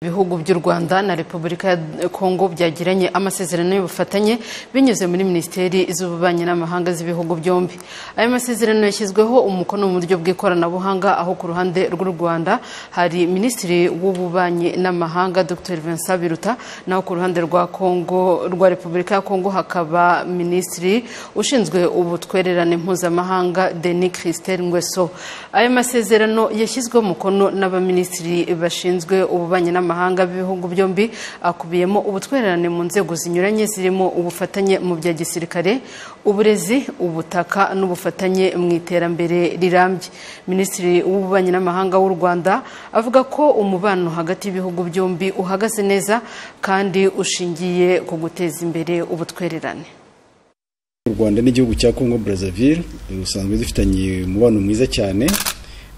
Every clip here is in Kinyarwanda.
ibihugu by'u rwanda na repubulika ya kongo byagiranye amasezerano y'ubufatanye binyuze muri minisiteri z'ububanyi n'amahanga z'ibihugu byombi ayo masezerano yashyizweho umukono mu buryo bw'ikoranabuhanga aho ku ruhande rw'u rwanda hari minisitiri w'ububanyi n'amahanga dr vincent biruta naho ku ruhande rwa kongo rwa repubulika ya kongo hakaba minisitiri ushinzwe ubutwererane mpuzamahanga denis christel ngweso ayo masezerano yashyizweho umukono n'abaminisitiri bashinzwe ububanyi n'amahanga mpuzamahanga b'ibihugu byombi akubiyemo ubutwererane mu nzego zinyuranye zirimo ubufatanye mu bya gisirikare uburezi ubutaka n'ubufatanye mu iterambere rirambye minisitiri w'ububanyi n'amahanga w'u rwanda avuga ko umubano hagati y'ibihugu byombi uhagaze neza kandi ushingiye ku guteza imbere ubutwererane u rwanda n'igihugu cya congo brazzaville usanzwe dufitanye umubano mwiza cyane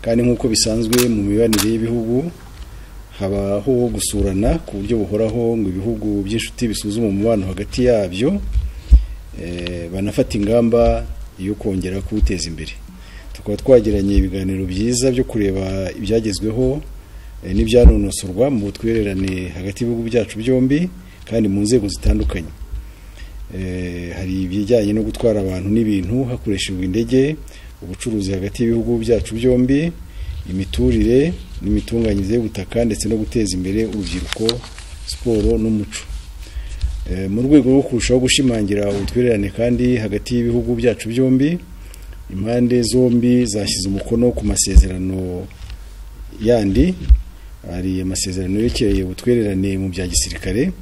kandi nk'uko bisanzwe mu mibanire y'ibihugu habaho gusurana ku buryo buhoraho ngo ibihugu by'inshuti bisuzuma umubano hagati yabyo banafata ingamba yo kongera kuwuteza imbere tukaba twagiranye ibiganiro byiza byo kureba ibyagezweho n'ibyanonosorwa mu butwererane hagati y'ibihugu byacu byombi kandi mu nzego zitandukanye hari ibijyanye no gutwara abantu n'ibintu hakoreshejwe indege ubucuruzi hagati y'ibihugu byacu byombi imiturire n'imitunganyirize y'ubutaka ndetse no guteza imbere urubyiruko siporo n'umuco mu rwego rwo kurushaho gushimangira ubutwererane kandi hagati y'ibihugu byacu byombi impande zombi zashyize umukono ku masezerano yandi hari amasezerano yerekeye ubutwererane mu bya gisirikare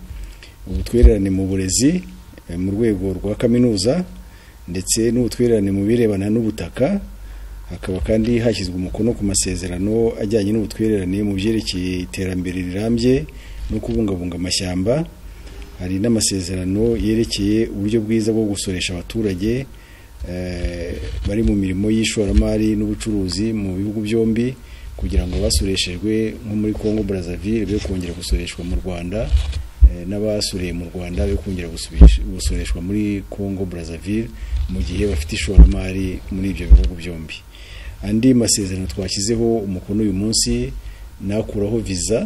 ubutwererane mu burezi mu rwego rwa kaminuza ndetse n'ubutwererane mu birebana n'ubutaka hakaba kandi hashyizwe umukono ku masezerano ajyanye n'ubutwererane mu byerekeye iterambere rirambye no kubungabunga amashyamba hari n'amasezerano yerekeye uburyo bwiza bwo gusoresha abaturage bari mu mirimo y'ishoramari n'ubucuruzi mu bihugu byombi kugira ngo abasoreshejwe nko muri congo brazzaville be kongera gusoreshwa mu rwanda n'abasoreye mu rwanda be kongera gusoreshwa muri congo brazzaville mu gihe bafite ishoramari muri ibyo bihugu byombi andi masezerano twashyizeho umukono uyu munsi nakuraho viza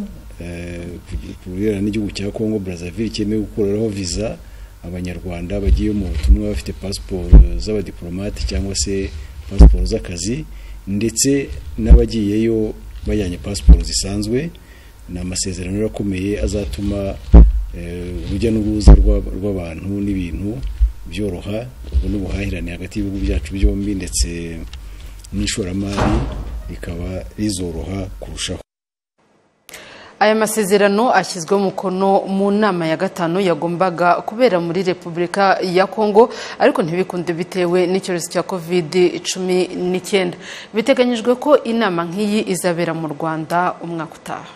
ku birebana n'igihugu cya congo brazzaville cyemewe gukuraho viza abanyarwanda bagiye mu butumwa bafite pasiporo z'abadiporomate cyangwa se pasiporo z'akazi ndetse n'abagiyeyo bajyanye pasiporo zisanzwe ni amasezerano akomeye azatuma urujya n'uruza rw'abantu n'ibintu byoroha ubwo n'ubuhahirane hagati y'ibihugu byacu byombi ndetse n'ishoramari rikaba rizoroha kurushaho aya masezerano ashyizweho umukono mu nama ya gatanu yagombaga kubera muri repubulika ya kongo ariko ntibikunde bitewe n'icyorezo cya kovidi cumi n'icyenda biteganyijwe ko inama nk'iyi izabera mu rwanda umwaka utaha